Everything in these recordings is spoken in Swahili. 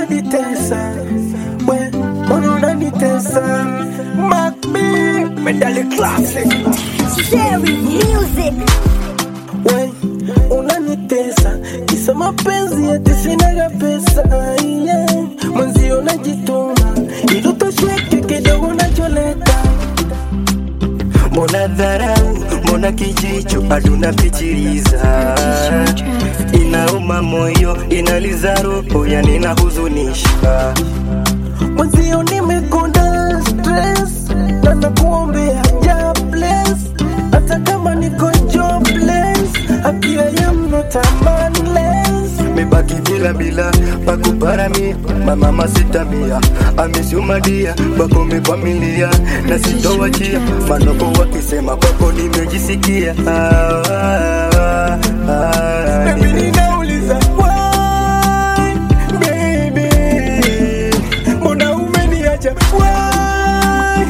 unanitesa we mbona unanitesa Macbi medali classic Cherry music. we unanitesa kisa mapenzi ati sinaga pesa yeah. mwenzio najituma ili utosheke kidogo nacholeta mbona dharau mbona kijicho aduna pichiriza inauma moyo inaliza roho yani inahuzunisha mwenzio nimekonda stress na nakuombea ja bless hata kama niko jobless apia ya mnota manless mebaki bila bila pakuparamia mamama sitamia amisumadia bakome familia na sitowachia manoko wakisema kwako nimejisikia ah, ah, ah, Baby, ninauliza why, baby? Mbona umeniacha why,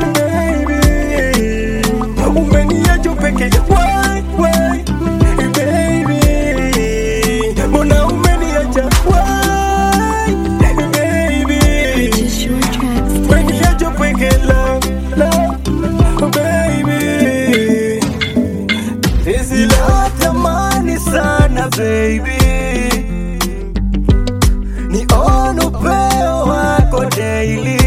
baby? Umeniacha peke why, why, baby? Mbona umeniacha why, baby? Umeniacha peke love, love, baby. Hizi la tamani sana baby ni on upeo wako daily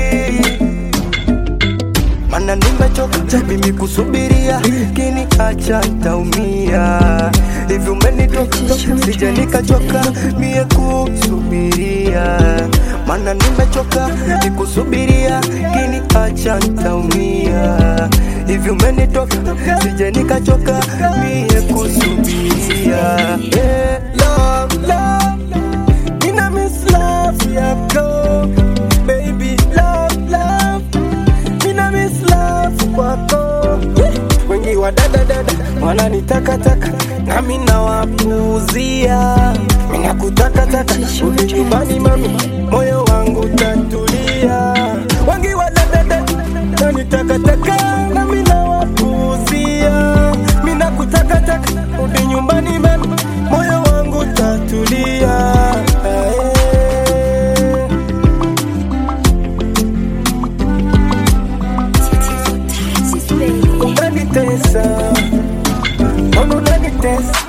mana nimechoka mimi kusubiria kini acha ntaumia hivi umenitoka sija nikachoka mie kusubiria mana nimechoka nikusubiria kini acha ntaumia hivi umenitoka sija nikachoka mie kusubiria yeah, love, love. Nina miss love yako baby love love Nina miss love kwako wengi wa dada dada wananitakataka nami nawapuuzia minakutakataka uli nyumbani mami moyo wangu tatulia wengi wa dada dada wananitakataka nami nawapuuzia minakutakataka uli nyumbani mami moyo wangu tatulia eh. unanitesa mbona unanitesa